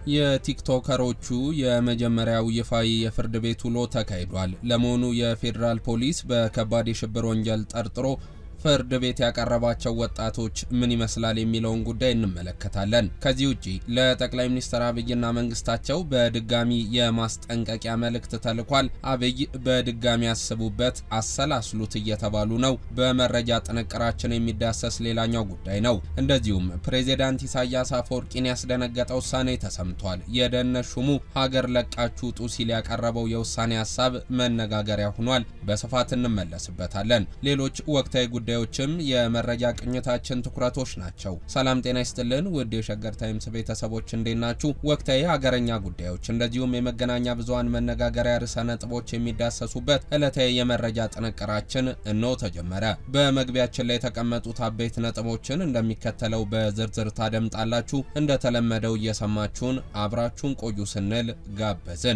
የቲክቶከሮቹ የመጀመሪያው ይፋዊ የፍርድ ቤት ውሎ ተካሂዷል። ለመሆኑ የፌዴራል ፖሊስ በከባድ የሽብር ወንጀል ጠርጥሮ ፍርድ ቤት ያቀረባቸው ወጣቶች ምን ይመስላል የሚለውን ጉዳይ እንመለከታለን። ከዚህ ውጪ ለጠቅላይ ሚኒስትር አብይና መንግስታቸው በድጋሚ የማስጠንቀቂያ መልእክት ተልኳል። አብይ በድጋሚ ያስቡበት፣ አሰላስሉት እየተባሉ ነው። በመረጃ ጥንቅራችን የሚዳሰስ ሌላኛው ጉዳይ ነው። እንደዚሁም ፕሬዚዳንት ኢሳያስ አፈወርቂን ያስደነገጠ ውሳኔ ተሰምቷል። የደህንነት ሹሙ ሀገር ለቃችሁ ውጡ ሲል ያቀረበው የውሳኔ ሀሳብ መነጋገሪያ ሆኗል። በስፋት እንመለስበታለን። ሌሎች ወቅታዊ ጉዳዮችም የመረጃ ቅኝታችን ትኩረቶች ናቸው። ሰላም ጤና ይስጥልን ውድ የሸገር ታይምስ ቤተሰቦች እንዴት ናችሁ? ወቅታዊ ሀገረኛ ጉዳዮች እንደዚሁም የመገናኛ ብዙኃን መነጋገሪያ ርዕሰ ነጥቦች የሚዳሰሱበት ዕለታዊ የመረጃ ጥንቅራችን እነሆ ተጀመረ። በመግቢያችን ላይ የተቀመጡት አበይት ነጥቦችን እንደሚከተለው በዝርዝር ታደምጣላችሁ። እንደተለመደው እየሰማችሁን አብራችሁን ቆዩ ስንል ጋበዝን።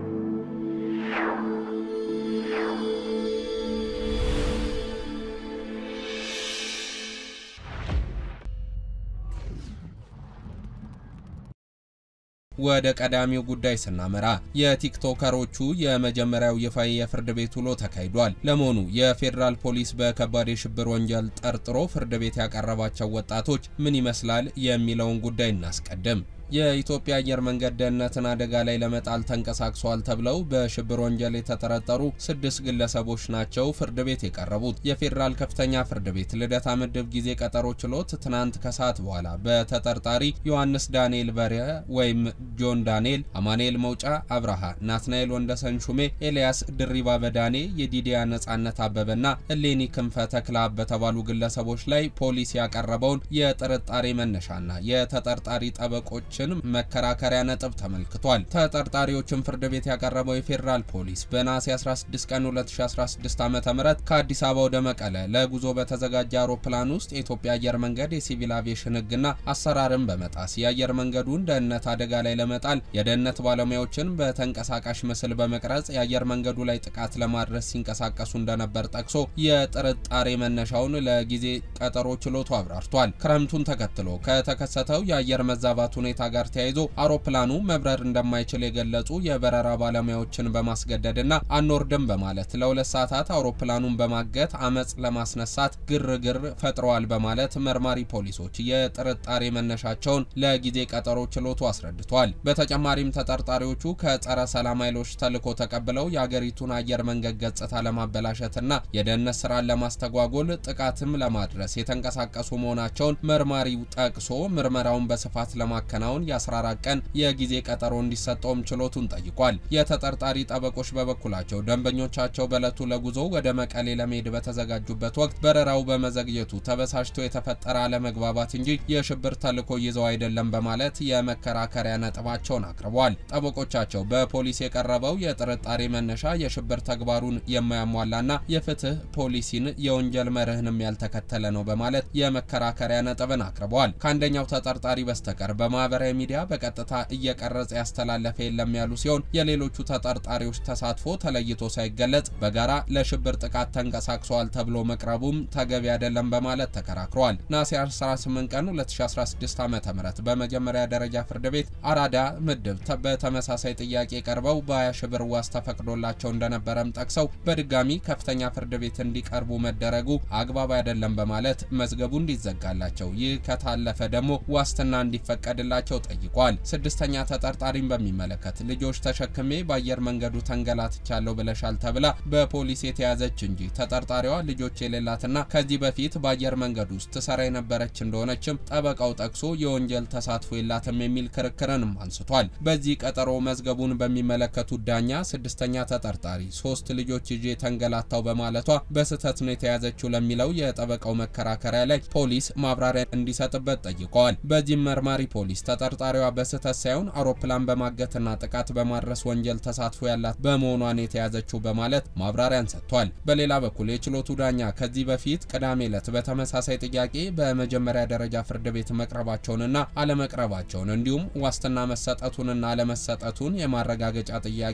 ወደ ቀዳሚው ጉዳይ ስናመራ የቲክቶከሮቹ የመጀመሪያው ይፋዊ የፍርድ ቤት ውሎ ተካሂዷል። ለመሆኑ የፌዴራል ፖሊስ በከባድ የሽብር ወንጀል ጠርጥሮ ፍርድ ቤት ያቀረባቸው ወጣቶች ምን ይመስላል የሚለውን ጉዳይ እናስቀድም። የኢትዮጵያ አየር መንገድ ደህንነትን አደጋ ላይ ለመጣል ተንቀሳቅሰዋል ተብለው በሽብር ወንጀል የተጠረጠሩ ስድስት ግለሰቦች ናቸው ፍርድ ቤት የቀረቡት። የፌዴራል ከፍተኛ ፍርድ ቤት ልደታ ምድብ ጊዜ ቀጠሮ ችሎት ትናንት ከሰዓት በኋላ በተጠርጣሪ ዮሐንስ ዳንኤል በርሄ ወይም ጆን ዳንኤል፣ አማኑኤል መውጫ አብርሃ፣ ናትናኤል ወንደሰን ሹሜ፣ ኤልያስ ድሪባ በዳኔ፣ የዲዲያ ነጻነት አበበና እሌኒ ክንፈ ተክለአብ በተባሉ ግለሰቦች ላይ ፖሊስ ያቀረበውን የጥርጣሬ መነሻና የተጠርጣሪ ጠበቆች መከራከሪያ ነጥብ ተመልክቷል። ተጠርጣሪዎችን ፍርድ ቤት ያቀረበው የፌዴራል ፖሊስ በነሐሴ 16 ቀን 2016 ዓ.ም ከአዲስ አበባ ወደ መቀለ ለጉዞ በተዘጋጀ አውሮፕላን ውስጥ የኢትዮጵያ አየር መንገድ የሲቪል አቪዬሽን ሕግና አሰራርን በመጣስ የአየር መንገዱን ደህንነት አደጋ ላይ ለመጣል የደህንነት ባለሙያዎችን በተንቀሳቃሽ ምስል በመቅረጽ የአየር መንገዱ ላይ ጥቃት ለማድረስ ሲንቀሳቀሱ እንደነበር ጠቅሶ የጥርጣሬ መነሻውን ለጊዜ ቀጠሮ ችሎቱ አብራርቷል። ክረምቱን ተከትሎ ከተከሰተው የአየር መዛባት ሁኔታ ጋር ተያይዞ አውሮፕላኑ መብረር እንደማይችል የገለጹ የበረራ ባለሙያዎችን በማስገደድና አንወርድም በማለት ለሁለት ሰዓታት አውሮፕላኑን በማገት አመጽ ለማስነሳት ግርግር ፈጥረዋል በማለት መርማሪ ፖሊሶች የጥርጣሬ መነሻቸውን ለጊዜ ቀጠሮ ችሎቱ አስረድቷል። በተጨማሪም ተጠርጣሪዎቹ ከጸረ ሰላም ኃይሎች ተልዕኮ ተቀብለው የአገሪቱን አየር መንገድ ገጽታ ለማበላሸትና የደህንነት ስራን ለማስተጓጎል ጥቃትም ለማድረስ የተንቀሳቀሱ መሆናቸውን መርማሪው ጠቅሶ ምርመራውን በስፋት ለማከናወን የ14 ቀን የጊዜ ቀጠሮ እንዲሰጠውም ችሎቱን ጠይቋል። የተጠርጣሪ ጠበቆች በበኩላቸው ደንበኞቻቸው በዕለቱ ለጉዞ ወደ መቀሌ ለመሄድ በተዘጋጁበት ወቅት በረራው በመዘግየቱ ተበሳጭቶ የተፈጠረ አለመግባባት እንጂ የሽብር ተልዕኮ ይዘው አይደለም በማለት የመከራከሪያ ነጥባቸውን አቅርበዋል። ጠበቆቻቸው በፖሊስ የቀረበው የጥርጣሬ መነሻ የሽብር ተግባሩን የማያሟላና የፍትህ ፖሊሲን የወንጀል መርህንም ያልተከተለ ነው በማለት የመከራከሪያ ነጥብን አቅርበዋል። ከአንደኛው ተጠርጣሪ በስተቀር በማህበራዊ ሚዲያ በቀጥታ እየቀረጸ ያስተላለፈ የለም ያሉ ሲሆን የሌሎቹ ተጠርጣሪዎች ተሳትፎ ተለይቶ ሳይገለጽ በጋራ ለሽብር ጥቃት ተንቀሳቅሰዋል ተብሎ መቅረቡም ተገቢ አይደለም በማለት ተከራክረዋል። ነሐሴ 18 ቀን 2016 ዓ.ም በመጀመሪያ ደረጃ ፍርድ ቤት አራዳ ምድብ በተመሳሳይ ጥያቄ ቀርበው በ20 ሺህ ብር ዋስ ተፈቅዶላቸው እንደነበረም ጠቅሰው በድጋሚ ከፍተኛ ፍርድ ቤት እንዲቀርቡ መደረጉ አግባብ አይደለም በማለት መዝገቡ እንዲዘጋላቸው ይህ ከታለፈ ደግሞ ዋስትና እንዲፈቀድላቸው ጠይቋል። ስድስተኛ ተጠርጣሪን በሚመለከት ልጆች ተሸክሜ በአየር መንገዱ ተንገላትቻለሁ ብለሻል ተብላ በፖሊስ የተያዘች እንጂ ተጠርጣሪዋ ልጆች የሌላትና ከዚህ በፊት በአየር መንገዱ ውስጥ ትሰራ የነበረች እንደሆነችም ጠበቃው ጠቅሶ የወንጀል ተሳትፎ የላትም የሚል ክርክርንም አንስቷል። በዚህ ቀጠሮ መዝገቡን በሚመለከቱት ዳኛ ስድስተኛ ተጠርጣሪ ሶስት ልጆች ይዤ ተንገላታው በማለቷ በስህተት ነው የተያዘችው ለሚለው የጠበቃው መከራከሪያ ላይ ፖሊስ ማብራሪያ እንዲሰጥበት ጠይቀዋል። በዚህም መርማሪ ፖሊስ ተጠርጣሪዋ በስህተት ሳይሆን አውሮፕላን በማገትና ጥቃት በማድረስ ወንጀል ተሳትፎ ያላት በመሆኗን የተያዘችው በማለት ማብራሪያን ሰጥቷል። በሌላ በኩል የችሎቱ ዳኛ ከዚህ በፊት ቅዳሜ ዕለት በተመሳሳይ ጥያቄ በመጀመሪያ ደረጃ ፍርድ ቤት መቅረባቸውንና አለመቅረባቸውን እንዲሁም ዋስትና መሰጠቱንና አለመሰጠቱን የማረጋገጫ ጥያቄ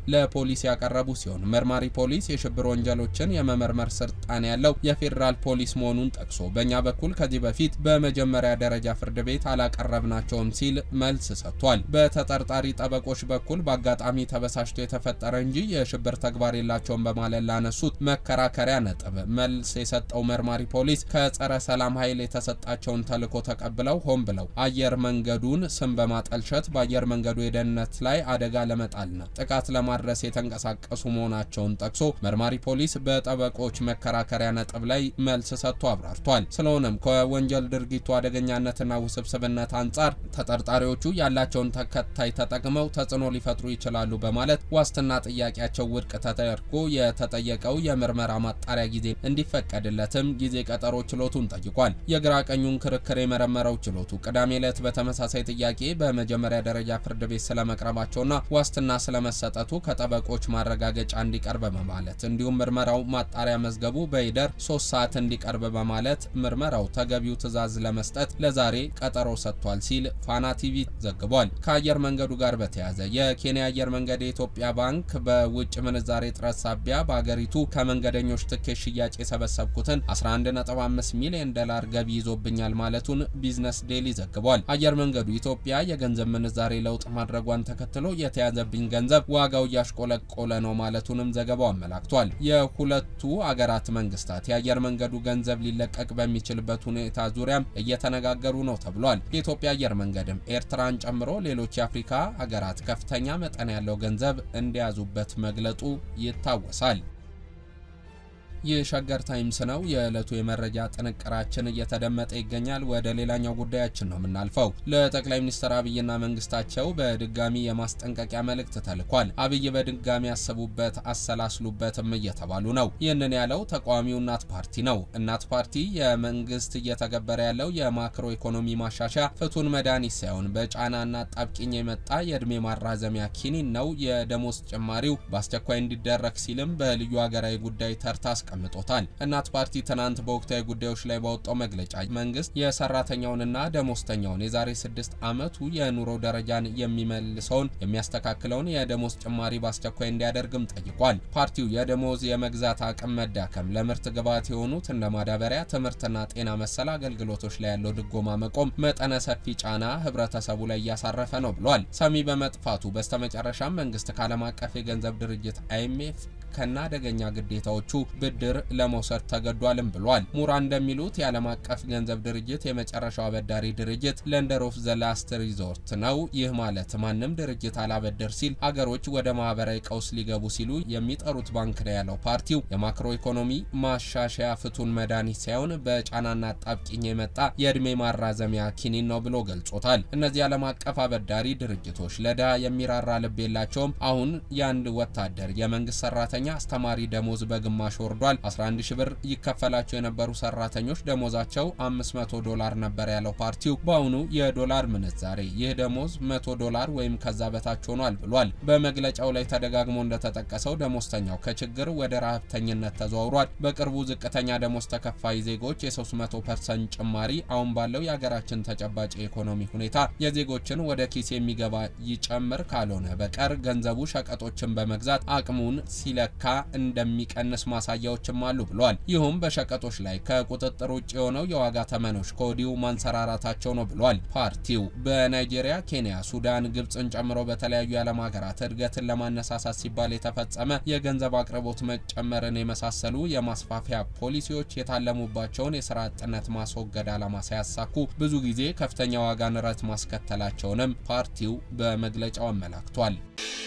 ለፖሊስ ያቀረቡ ሲሆን መርማሪ ፖሊስ የሽብር ወንጀሎችን የመመርመር ስልጣን ያለው የፌዴራል ፖሊስ መሆኑን ጠቅሶ በእኛ በኩል ከዚህ በፊት በመጀመሪያ ደረጃ ፍርድ ቤት አላቀረብናቸውም ሲል መልስ ሰጥቷል። በተጠርጣሪ ጠበቆች በኩል በአጋጣሚ ተበሳጭቶ የተፈጠረ እንጂ የሽብር ተግባር የላቸውም በማለት ላነሱት መከራከሪያ ነጥብ መልስ የሰጠው መርማሪ ፖሊስ ከጸረ ሰላም ኃይል የተሰጣቸውን ተልዕኮ ተቀብለው ሆን ብለው አየር መንገዱን ስም በማጠልሸት በአየር መንገዱ የደህንነት ላይ አደጋ ለመጣልና ጥቃት ለማድረስ የተንቀሳቀሱ መሆናቸውን ጠቅሶ መርማሪ ፖሊስ በጠበቆች መከራከሪያ ነጥብ ላይ መልስ ሰጥቶ አብራርቷል። ስለሆነም ከወንጀል ድርጊቱ አደገኛነትና ውስብስብነት አንጻር ተጠርጣሪዎቹ ያላቸውን ተከታይ ተጠቅመው ተጽዕኖ ሊፈጥሩ ይችላሉ በማለት ዋስትና ጥያቄያቸው ውድቅ ተደርጎ የተጠየቀው የምርመራ ማጣሪያ ጊዜ እንዲፈቀድለትም ጊዜ ቀጠሮ ችሎቱን ጠይቋል። የግራ ቀኙን ክርክር የመረመረው ችሎቱ ቅዳሜ ዕለት በተመሳሳይ ጥያቄ በመጀመሪያ ደረጃ ፍርድ ቤት ስለመቅረባቸውና ዋስትና ስለመሰጠቱ ከጠበቆች ማረጋገጫ እንዲቀርብ በማለት እንዲሁም ምርመራው ማጣሪያ መዝገቡ በይደር ሶስት ሰዓት እንዲቀርብ በማለት ምርመራው ተገቢው ትዕዛዝ ለመስጠት ለዛሬ ቀጠሮ ሰጥቷል ሲል ፋና ቲቪ ዘግቧል። ከአየር መንገዱ ጋር በተያያዘ የኬንያ አየር መንገድ የኢትዮጵያ ባንክ በውጭ ምንዛሬ እጥረት ሳቢያ በአገሪቱ ከመንገደኞች ትኬት ሽያጭ የሰበሰብኩትን 11.5 ሚሊዮን ዶላር ገቢ ይዞብኛል ማለቱን ቢዝነስ ዴሊ ዘግቧል። አየር መንገዱ ኢትዮጵያ የገንዘብ ምንዛሬ ለውጥ ማድረጓን ተከትሎ የተያዘብኝ ገንዘብ ዋጋው እያሽቆለቆለ ነው ማለቱንም ዘገባው አመላክቷል። የሁለቱ አገራት መንግስታት የአየር መንገዱ ገንዘብ ሊለቀቅ በሚችልበት ሁኔታ ዙሪያም እየተነጋገሩ ነው ተብሏል። የኢትዮጵያ አየር መንገድም ኤርትራን ጨምሮ ሌሎች የአፍሪካ ሀገራት ከፍተኛ መጠን ያለው ገንዘብ እንደያዙበት መግለጡ ይታወሳል። ይህ ሸገር ታይምስ ነው። የዕለቱ የመረጃ ጥንቅራችን እየተደመጠ ይገኛል። ወደ ሌላኛው ጉዳያችን ነው የምናልፈው። ለጠቅላይ ሚኒስትር አብይና መንግስታቸው በድጋሚ የማስጠንቀቂያ መልእክት ተልኳል። አብይ በድጋሚ ያሰቡበት፣ አሰላስሉበትም እየተባሉ ነው። ይህንን ያለው ተቃዋሚው እናት ፓርቲ ነው። እናት ፓርቲ የመንግስት እየተገበረ ያለው የማክሮ ኢኮኖሚ ማሻሻያ ፍቱን መድኃኒት ሳይሆን በጫናና ጣብቂኝ የመጣ የእድሜ ማራዘሚያ ኪኒን ነው፣ የደሞዝ ጭማሪው በአስቸኳይ እንዲደረግ ሲልም በልዩ ሀገራዊ ጉዳይ ተርታ አስቀምጦታል። እናት ፓርቲ ትናንት በወቅታዊ ጉዳዮች ላይ ባወጣው መግለጫ መንግስት የሰራተኛውንና ደሞዝተኛውን የዛሬ ስድስት ዓመቱ የኑሮ ደረጃን የሚመልሰውን የሚያስተካክለውን የደሞዝ ጭማሪ በአስቸኳይ እንዲያደርግም ጠይቋል። ፓርቲው የደሞዝ የመግዛት አቅም መዳከም፣ ለምርት ግብዓት የሆኑት እንደ ማዳበሪያ፣ ትምህርትና ጤና መሰል አገልግሎቶች ላይ ያለው ድጎማ መቆም መጠነ ሰፊ ጫና ህብረተሰቡ ላይ እያሳረፈ ነው ብሏል። ሰሚ በመጥፋቱ በስተመጨረሻም መንግስት ከዓለም አቀፍ የገንዘብ ድርጅት አይኤምኤፍ ከና አደገኛ ግዴታዎቹ ብድር ለመውሰድ ተገዷልም ብሏል። ሙራን እንደሚሉት የዓለም አቀፍ ገንዘብ ድርጅት የመጨረሻው አበዳሪ ድርጅት ለንደር ኦፍ ዘ ላስት ሪዞርት ነው። ይህ ማለት ማንም ድርጅት አላበደር ሲል አገሮች ወደ ማህበራዊ ቀውስ ሊገቡ ሲሉ የሚጠሩት ባንክ ነው ያለው ፓርቲው የማክሮ ኢኮኖሚ ማሻሻያ ፍቱን መድኃኒት ሳይሆን በጫናና ጣብቂኝ የመጣ የእድሜ ማራዘሚያ ኪኒን ነው ብሎ ገልጾታል። እነዚህ ዓለም አቀፍ አበዳሪ ድርጅቶች ለድሃ የሚራራ ልብ የላቸውም። አሁን የአንድ ወታደር የመንግስት ሰራተኛ አስተማሪ ደሞዝ በግማሽ ወርዷል። 11 ሺ ብር ይከፈላቸው የነበሩ ሰራተኞች ደሞዛቸው 500 ዶላር ነበር ያለው ፓርቲው በአሁኑ የዶላር ምንዛሬ ይህ ደሞዝ 100 ዶላር ወይም ከዛ በታች ሆኗል ብሏል። በመግለጫው ላይ ተደጋግሞ እንደተጠቀሰው ደሞዝተኛው ከችግር ወደ ረሀብተኝነት ተዘዋውሯል። በቅርቡ ዝቅተኛ ደሞዝ ተከፋይ ዜጎች የ300 ፐርሰንት ጭማሪ አሁን ባለው የሀገራችን ተጨባጭ የኢኮኖሚ ሁኔታ የዜጎችን ወደ ኪስ የሚገባ ይጨምር ካልሆነ በቀር ገንዘቡ ሸቀጦችን በመግዛት አቅሙን ሲለካ እንደሚቀንስ ማሳያዎችም አሉ ብሏል። ይሁም በሸቀጦች ላይ ከቁጥጥር ውጭ የሆነው የዋጋ ተመኖች ከወዲሁ ማንሰራራታቸው ነው ብሏል። ፓርቲው በናይጄሪያ፣ ኬንያ፣ ሱዳን፣ ግብፅን ጨምሮ በተለያዩ የዓለም ሀገራት እድገትን ለማነሳሳት ሲባል የተፈጸመ የገንዘብ አቅርቦት መጨመርን የመሳሰሉ የማስፋፊያ ፖሊሲዎች የታለሙባቸውን የስራ አጥነት ማስወገድ ዓላማ ሳያሳኩ ብዙ ጊዜ ከፍተኛ ዋጋ ንረት ማስከተላቸውንም ፓርቲው በመግለጫው አመላክቷል።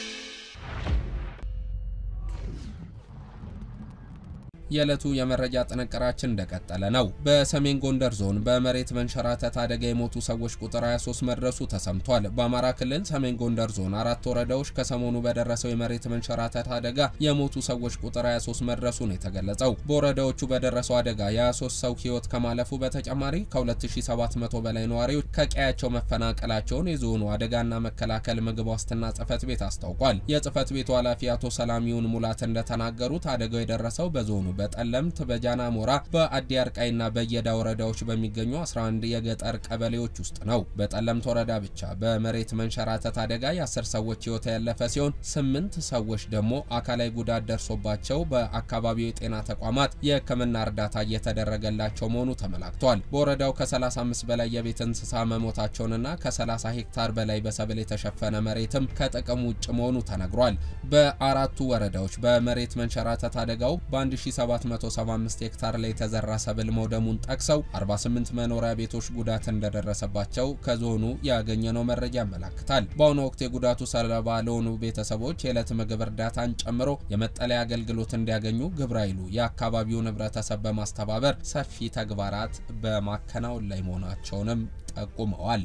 የዕለቱ የመረጃ ጥንቅራችን እንደቀጠለ ነው። በሰሜን ጎንደር ዞን በመሬት መንሸራተት አደጋ የሞቱ ሰዎች ቁጥር 23 መድረሱ ተሰምቷል። በአማራ ክልል ሰሜን ጎንደር ዞን አራት ወረዳዎች ከሰሞኑ በደረሰው የመሬት መንሸራተት አደጋ የሞቱ ሰዎች ቁጥር 23 መድረሱ ነው የተገለጸው። በወረዳዎቹ በደረሰው አደጋ የ23 ሰው ሕይወት ከማለፉ በተጨማሪ ከ2700 በላይ ነዋሪዎች ከቀያቸው መፈናቀላቸውን የዞኑ አደጋና መከላከል ምግብ ዋስትና ጽሕፈት ቤት አስታውቋል። የጽሕፈት ቤቱ ኃላፊ አቶ ሰላሚውን ሙላት እንደተናገሩት አደጋው የደረሰው በዞኑ በጠለምት፣ በጃና ሞራ፣ በአዲ አርቃይና በየዳ ወረዳዎች በሚገኙ 11 የገጠር ቀበሌዎች ውስጥ ነው። በጠለምት ወረዳ ብቻ በመሬት መንሸራተት አደጋ የአስር ሰዎች ሕይወት ያለፈ ሲሆን ስምንት ሰዎች ደግሞ አካላዊ ጉዳት ደርሶባቸው በአካባቢው የጤና ተቋማት የሕክምና እርዳታ እየተደረገላቸው መሆኑ ተመላክቷል። በወረዳው ከ35 በላይ የቤት እንስሳ መሞታቸውንና ከ30 ሄክታር በላይ በሰብል የተሸፈነ መሬትም ከጥቅም ውጭ መሆኑ ተነግሯል። በአራቱ ወረዳዎች በመሬት መንሸራተት አደጋው በ1775 ሄክታር ላይ የተዘራ ሰብል መውደሙን ጠቅሰው 48 መኖሪያ ቤቶች ጉዳት እንደደረሰባቸው ከዞኑ ያገኘነው መረጃ ያመላክታል። በአሁኑ ወቅት የጉዳቱ ሰለባ ለሆኑ ቤተሰቦች የዕለት ምግብ እርዳታን ጨምሮ የመጠለያ አገልግሎት እንዲያገኙ ግብረ ኃይሉ የአካባቢውን ህብረተሰብ በማስተባበር ሰፊ ተግባራት በማከናወን ላይ መሆናቸውንም ጠቁመዋል።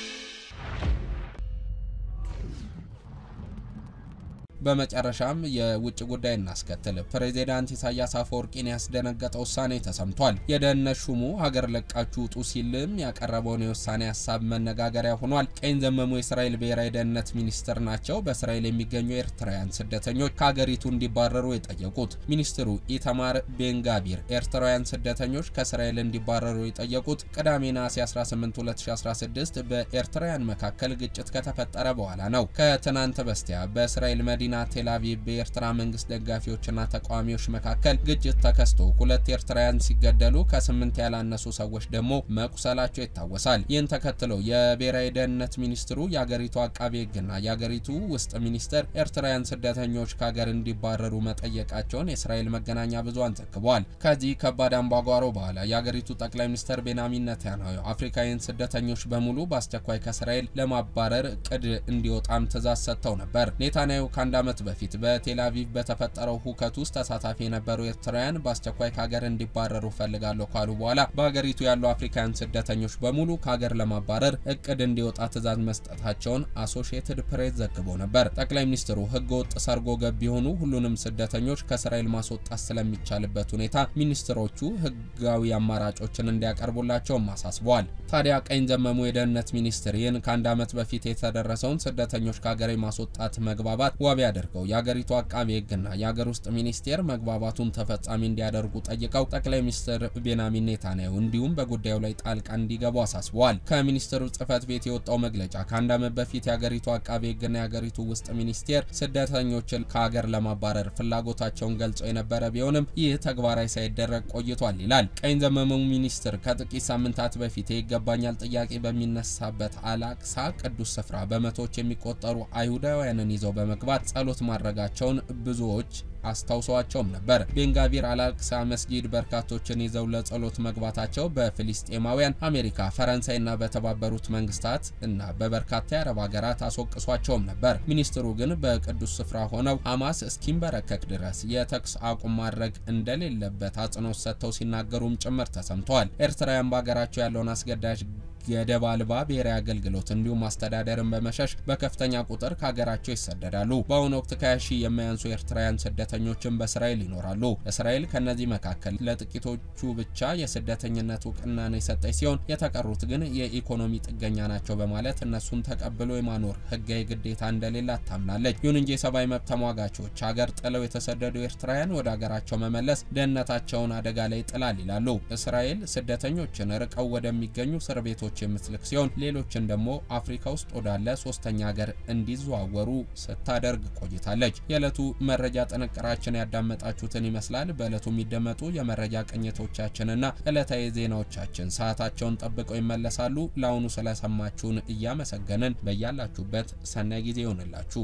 በመጨረሻም የውጭ ጉዳይ እናስከትል። ፕሬዚዳንት ኢሳያስ አፈወርቂን ያስደነገጠ ውሳኔ ተሰምቷል። የደህንነት ሹሙ ሀገር ለቃችሁ ውጡ ሲልም ያቀረበውን የውሳኔ ሀሳብ መነጋገሪያ ሆኗል። ቀኝ ዘመሙ የእስራኤል ብሔራዊ ደህንነት ሚኒስትር ናቸው በእስራኤል የሚገኙ ኤርትራውያን ስደተኞች ከሀገሪቱ እንዲባረሩ የጠየቁት። ሚኒስትሩ ኢተማር ቤንጋቢር ኤርትራውያን ስደተኞች ከእስራኤል እንዲባረሩ የጠየቁት ቅዳሜ ነሐሴ 18 2016 በኤርትራውያን መካከል ግጭት ከተፈጠረ በኋላ ነው። ከትናንት በስቲያ በእስራኤል መዲና መዲና ቴል አቪቭ በኤርትራ መንግስት ደጋፊዎችና ተቃዋሚዎች መካከል ግጭት ተከስቶ ሁለት ኤርትራውያን ሲገደሉ ከስምንት ያላነሱ ሰዎች ደግሞ መቁሰላቸው ይታወሳል። ይህን ተከትሎ የብሔራዊ ደህንነት ሚኒስትሩ የአገሪቱ አቃቤ ሕግና የአገሪቱ ውስጥ ሚኒስተር ኤርትራውያን ስደተኞች ከሀገር እንዲባረሩ መጠየቃቸውን የእስራኤል መገናኛ ብዙሃን ዘግበዋል። ከዚህ ከባድ አምባጓሮ በኋላ የአገሪቱ ጠቅላይ ሚኒስትር ቤንያሚን ኔታንያሁ አፍሪካውያን ስደተኞች በሙሉ በአስቸኳይ ከእስራኤል ለማባረር እቅድ እንዲወጣም ትእዛዝ ሰጥተው ነበር። ኔታንያሁ ከአንድ ዓመት በፊት በቴል አቪቭ በተፈጠረው ሁከት ውስጥ ተሳታፊ የነበሩ ኤርትራውያን በአስቸኳይ ከሀገር እንዲባረሩ ፈልጋለሁ ካሉ በኋላ በሀገሪቱ ያሉ አፍሪካውያን ስደተኞች በሙሉ ከሀገር ለማባረር እቅድ እንዲወጣ ትዕዛዝ መስጠታቸውን አሶሺየትድ ፕሬስ ዘግቦ ነበር። ጠቅላይ ሚኒስትሩ ሕገ ወጥ ሰርጎ ገብ የሆኑ ሁሉንም ስደተኞች ከእስራኤል ማስወጣት ስለሚቻልበት ሁኔታ ሚኒስትሮቹ ሕጋዊ አማራጮችን እንዲያቀርቡላቸውም አሳስበዋል። ታዲያ ቀኝ ዘመሙ የደህንነት ሚኒስትር ይህን ከአንድ ዓመት በፊት የተደረሰውን ስደተኞች ከሀገር የማስወጣት መግባባት ዋቢ አድርገው የአገሪቱ አቃቤ ሕግና የአገር ውስጥ ሚኒስቴር መግባባቱን ተፈጻሚ እንዲያደርጉ ጠይቀው ጠቅላይ ሚኒስትር ቤንያሚን ኔታንያሁ እንዲሁም በጉዳዩ ላይ ጣልቃ እንዲገቡ አሳስበዋል። ከሚኒስትሩ ጽህፈት ቤት የወጣው መግለጫ ከአንድ ዓመት በፊት የአገሪቱ አቃቤ ሕግና የአገሪቱ ውስጥ ሚኒስቴር ስደተኞችን ከሀገር ለማባረር ፍላጎታቸውን ገልጸው የነበረ ቢሆንም ይህ ተግባራዊ ሳይደረግ ቆይቷል ይላል። ቀኝ ዘመሙ ሚኒስትር ከጥቂት ሳምንታት በፊት የይገባኛል ጥያቄ በሚነሳበት አላቅሳ ቅዱስ ስፍራ በመቶዎች የሚቆጠሩ አይሁዳውያንን ይዘው በመግባት ጸሎት ማድረጋቸውን ብዙዎች አስታውሰዋቸውም ነበር። ቤንጋቪር አላቅሳ መስጊድ በርካቶችን ይዘው ለጸሎት መግባታቸው በፊሊስጤማውያን አሜሪካ፣ ፈረንሳይና በተባበሩት መንግስታት እና በበርካታ የአረብ ሀገራት አስወቅሷቸውም ነበር። ሚኒስትሩ ግን በቅዱስ ስፍራ ሆነው ሐማስ እስኪንበረከክ ድረስ የተኩስ አቁም ማድረግ እንደሌለበት አጽንኦት ሰጥተው ሲናገሩም ጭምር ተሰምተዋል። ኤርትራውያን በሀገራቸው ያለውን አስገዳጅ ገደብ አልባ ብሔራዊ አገልግሎት እንዲሁም አስተዳደርን በመሸሽ በከፍተኛ ቁጥር ከሀገራቸው ይሰደዳሉ። በአሁኑ ወቅት ከ20 ሺህ የማያንሱ ኤርትራውያን ስደተኞችን በእስራኤል ይኖራሉ። እስራኤል ከእነዚህ መካከል ለጥቂቶቹ ብቻ የስደተኝነት እውቅናን የሰጠች ሲሆን የተቀሩት ግን የኢኮኖሚ ጥገኛ ናቸው በማለት እነሱን ተቀብሎ የማኖር ሕጋዊ ግዴታ እንደሌላት ታምናለች። ይሁን እንጂ የሰብአዊ መብት ተሟጋቾች ሀገር ጥለው የተሰደዱ ኤርትራውያን ወደ ሀገራቸው መመለስ ደህንነታቸውን አደጋ ላይ ይጥላል ይላሉ። እስራኤል ስደተኞችን ርቀው ወደሚገኙ እስር ቤቶች የምትልክ ሲሆን ሌሎችን ደግሞ አፍሪካ ውስጥ ወዳለ ሶስተኛ ሀገር እንዲዘዋወሩ ስታደርግ ቆይታለች። የዕለቱ መረጃ ጥንቅራችን ያዳመጣችሁትን ይመስላል። በዕለቱ የሚደመጡ የመረጃ ቅኝቶቻችንና ዕለታዊ ዜናዎቻችን ሰዓታቸውን ጠብቀው ይመለሳሉ። ለአሁኑ ስለሰማችሁን እያመሰገንን በያላችሁበት ሰናይ ጊዜ ይሆንላችሁ።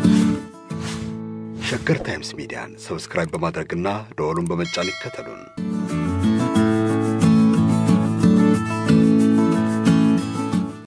ሸገር ታይምስ ሚዲያን ሰብስክራይብ በማድረግና ደወሉን በመጫን ይከተሉን።